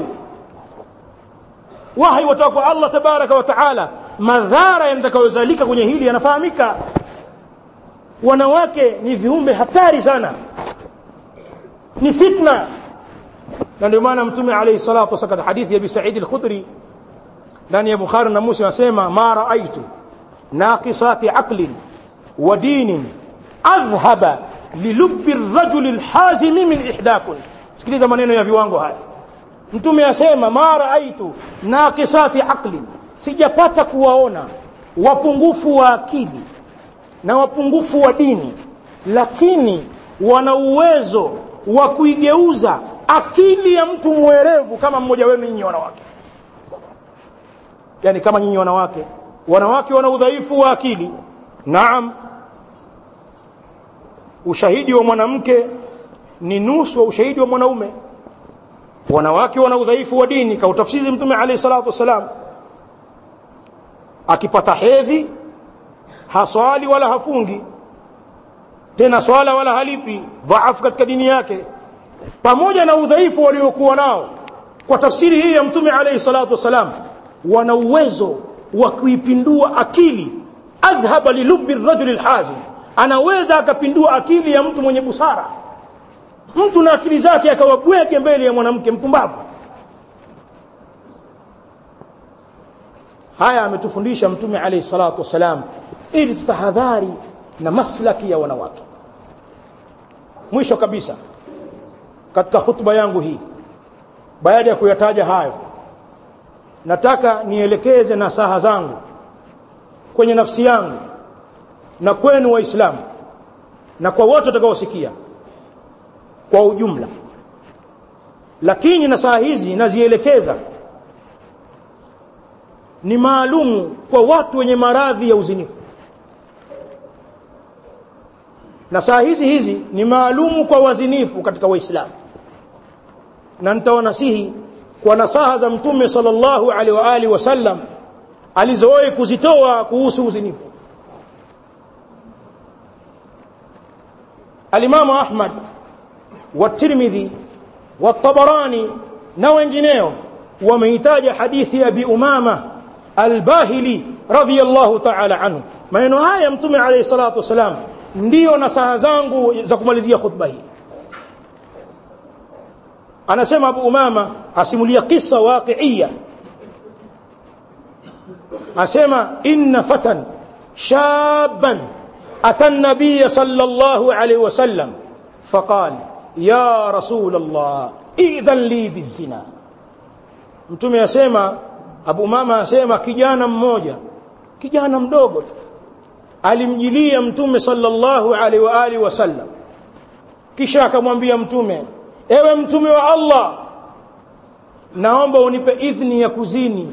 wahai watoka kwa Allah tabaraka wa taala madhara yatakayozalika kwenye hili yanafahamika wanawake ni viumbe hatari sana ni fitna na ndio maana mtume alayhi salatu wasallam hadithi ya Abi Sa'id al-Khudri ndani ya Bukhari na Muslim anasema ma raaitu naqisati aqlin wa dinin adhhaba lilubbi ar-rajuli al-hazimi min ihdakun sikiliza maneno ya viwango haya mtume asema ma raaitu naqisati aqlin sijapata kuwaona wapungufu wa akili na wapungufu wa dini lakini wana uwezo wa kuigeuza akili ya mtu mwerevu kama mmoja wenu nyinyi wanawake yani kama nyinyi wanawake wanawake wana udhaifu wa akili naam ushahidi wa mwanamke ni nusu wa ushahidi wa mwanaume wanawake wana udhaifu wa dini kautafsiri mtume alayhi salatu wasalam akipata hedhi haswali wala hafungi tena swala wala halipi dhaifu katika dini yake pamoja na udhaifu waliokuwa nao kwa tafsiri hii ya mtume alayhi salatu wasalam wana uwezo wa kuipindua akili adhhaba lilubbi rajuli alhazim anaweza akapindua akili ya mtu mwenye busara mtu na akili zake akawa bwege mbele ya mwanamke mpumbavu haya ametufundisha mtume alayhi salatu wasalam ili tutahadhari na maslaki ya wanawake mwisho kabisa katika hutuba yangu hii baada ya kuyataja hayo nataka nielekeze nasaha zangu kwenye nafsi yangu na kwenu waislamu na kwa wote watakaosikia kwa ujumla lakini nasaha hizi nazielekeza ni maalumu kwa watu wenye maradhi ya uzinifu na saa hizi hizi ni maalumu kwa wazinifu katika waislamu na nitawanasihi kwa nasaha za mtume sallallahu alaihi wa alihi wasallam alizowahi kuzitoa kuhusu uzinifu alimamu ahmad والترمذي والطبراني na wengineo wameitaja hadithi ya Abi Umama Al-Bahili radhiyallahu ta'ala anhu maneno haya mtume alayhi salatu wasalam ndio nasaha zangu za kumalizia khutba hii anasema Abu Umama asimulia kisa waqi'ia asema inna fatan shaban ata an-nabiy sallallahu alayhi wasallam faqala ya rasul Allah idhan li bizina mtume asema Abu Umama asema kijana mmoja kijana mdogo tu alimjilia mtume sallallahu alaihi wa alihi wasallam kisha akamwambia mtume ewe mtume wa Allah naomba unipe idhni ya kuzini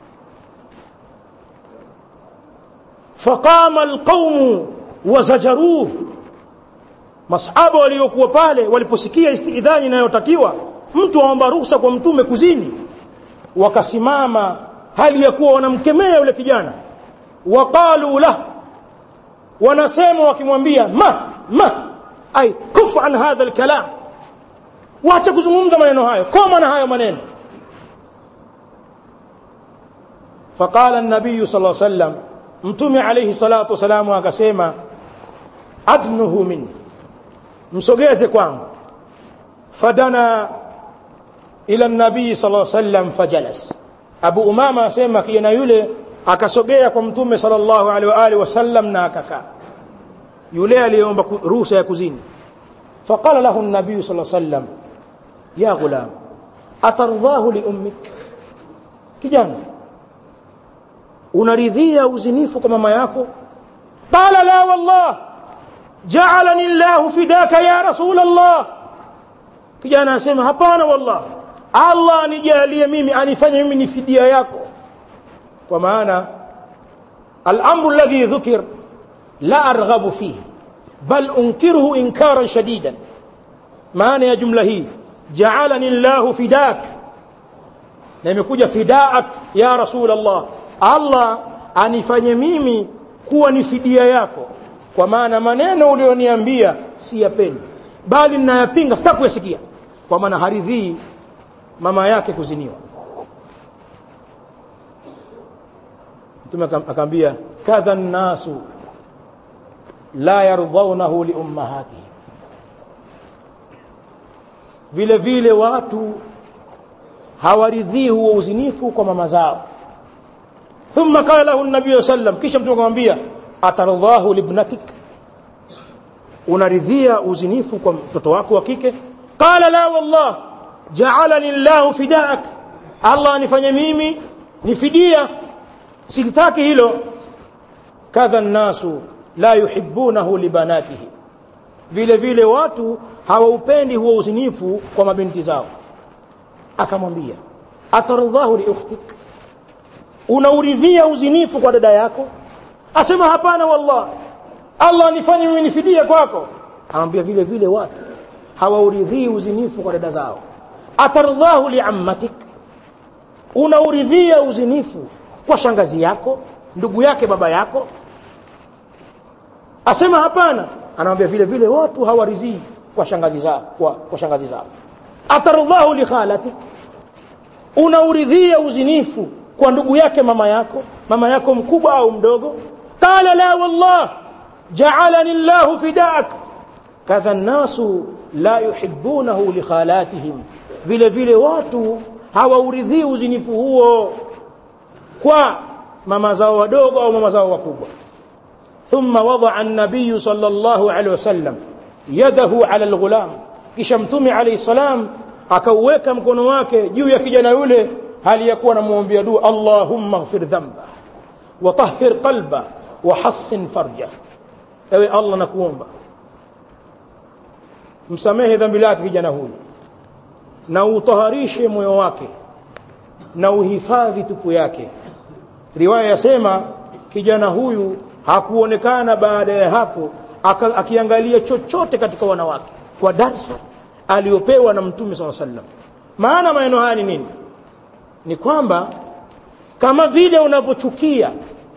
faqama alqaumu wazajaruhu masahaba waliokuwa pale waliposikia istidhani inayotakiwa mtu aomba ruhusa kwa mtume kuzini wakasimama hali ya kuwa wanamkemea yule kijana waqalu lah wanasema wakimwambia ma ma ay kufu an hadha alkalam wacha kuzungumza maneno hayo koma na hayo maneno faqala an-nabiy sallallahu alayhi wasallam mtume alayhi salatu wasalam akasema adnuhu min msogeze kwangu fadana ila nabii sallallahu alaihi wasallam fajalas Abu Umama asema kijana yule akasogea kwa mtume sallallahu alaihi wa alihi wasallam na akakaa yule aliyeomba ruhusa ya kuzini faqala lahu an-nabii sallallahu alaihi wasallam ya ghulam atardhahu li ummik kijana unaridhia uzinifu kwa mama yako qala la wallah ja'alani Allah fidaka ya rasul Allah kijana asema hapana wallah Allah anijalie mimi anifanye mimi ni fidia yako kwa maana al-amru alladhi dhukir la arghabu fihi bal unkiruhu inkaran shadidan maana ya jumla hii ja'alani Allah fidak na imekuja fidaak ya rasul Allah Allah anifanye mimi kuwa ni fidia yako kwa maana maneno ulioniambia siyapendi bali ninayapinga sitaki kuyasikia kwa maana haridhii mama yake kuziniwa mtume akaambia kadha nnasu la yardhaunahu liummahatihim vile vile watu hawaridhii huo uzinifu kwa mama zao thumma qala lahu nabii sallam kisha mtume akamwambia atardhahu libnatik unaridhia uzinifu kwa mtoto wako wa kike qala la wallah ja'alani llahu fidaak allah anifanye mimi ni fidia silitaki hilo kadha nnasu la yuhibbunahu libanatihi vile vile watu hawaupendi huo uzinifu kwa mabinti zao akamwambia atardhahu liukhtik unauridhia uzinifu kwa dada yako asema hapana wallah Allah anifanye mimi nifidia kwako anamwambia vile vile watu hawauridhii uzinifu kwa dada zao atardhahu liammatik unauridhia uzinifu kwa shangazi yako ndugu yake baba yako asema hapana anamwambia vile vile watu hawaridhii kwa shangazi zao kwa, kwa shangazi zao atardhahu li khalatik unauridhia uzinifu kwa ndugu yake mama yako mama yako mkubwa au mdogo qala la wallah ja'alani Allah fidak kadha an-nasu la yuhibbunahu li khalatihim vile vile watu hawauridhii uzinifu huo kwa mama zao wadogo au mama zao wakubwa thumma wada'a an-nabiy sallallahu alaihi wasallam yadahu ala al-ghulam kisha mtume alayhi salam akauweka mkono wake juu ya kijana yule hali ya kuwa anamuombea dua Allahumma ighfir dhanba wa tahhir qalba wa hassin farja ewe Allah nakuomba msamehe dhambi lake kijana huyu na utaharishe moyo wake na uhifadhi tupu yake riwaya yasema kijana huyu hakuonekana baada ya hapo akiangalia chochote katika wanawake kwa darsa aliyopewa na mtume SAW sallam maana maneno haya ni nini ni kwamba kama vile unavyochukia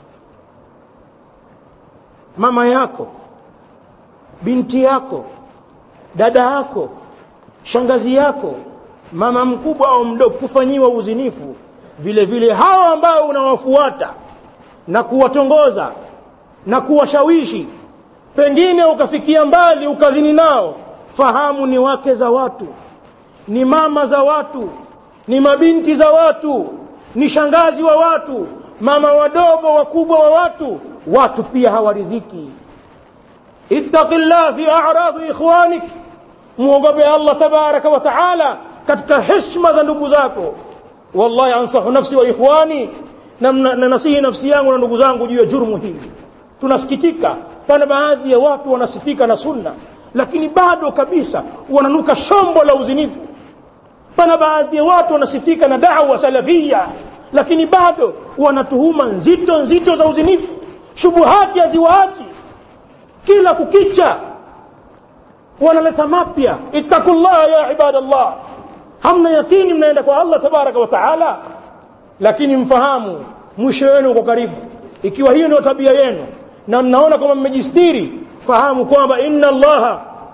mama yako binti yako dada yako shangazi yako mama mkubwa au mdogo kufanyiwa uzinifu vile vile hao ambao unawafuata na kuwatongoza na kuwashawishi pengine ukafikia mbali ukazini nao fahamu ni wake za watu ni mama za watu ni mabinti za watu ni shangazi wa watu mama wadogo wakubwa wa watu watu pia hawaridhiki ittaqillah fi a'radi ikhwanik muogope Allah tabaraka wa taala katika heshima za ndugu zako wallahi ansahu nafsi wa ikhwani na, na, na nasihi nafsi yangu na ndugu zangu juu ya jurmu hili tunasikitika pana baadhi ya watu wanasifika na sunna lakini bado kabisa wananuka shombo la uzinifu pana baadhi ya watu wanasifika na da'wa salafia lakini bado wanatuhuma nzito nzito za uzinifu shubuhati haziwaachi kila kukicha wanaleta mapya ittaqullaha ya ibadallah hamna yakini mnaenda kwa Allah tabaraka wa taala lakini mfahamu mwisho wenu uko karibu ikiwa hiyo ndio tabia yenu na mnaona kama mmejistiri fahamu kwamba inna allaha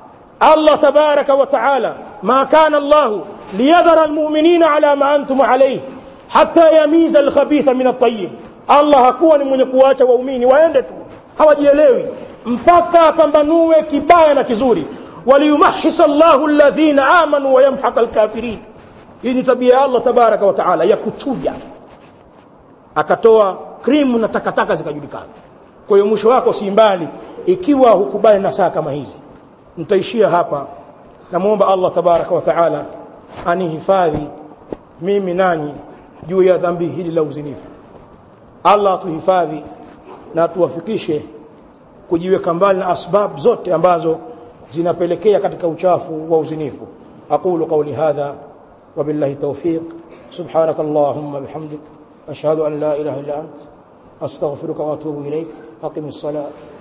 Allah tabaraka wa taala ma kana Allah liyadhara almu'minina ala ma antum alayhi hatta yamiza alkhabitha min at-tayyib Allah hakuwa ni mwenye kuacha waumini waende tu hawajielewi mpaka apambanue kibaya na kizuri waliyumahhisa Allahu alladhina amanu wa yamhaqa alkafirin hii ni tabia ya Allah tabaraka wa taala ya kuchuja akatoa krimu na takataka zikajulikana kwa hiyo mwisho wako si mbali ikiwa hukubali na saa kama hizi nitaishia hapa namwomba Allah tabaraka wa taala anihifadhi mimi nanyi juu ya dhambi hili la uzinifu Allah atuhifadhi na tuwafikishe kujiweka mbali na asbab zote ambazo zinapelekea katika uchafu wa uzinifu aqulu qawli hadha wabillahi tawfiq subhanak allahumma bihamdik ashhadu an la ilaha illa ant astaghfiruka wa atubu ilaik aqim as-salat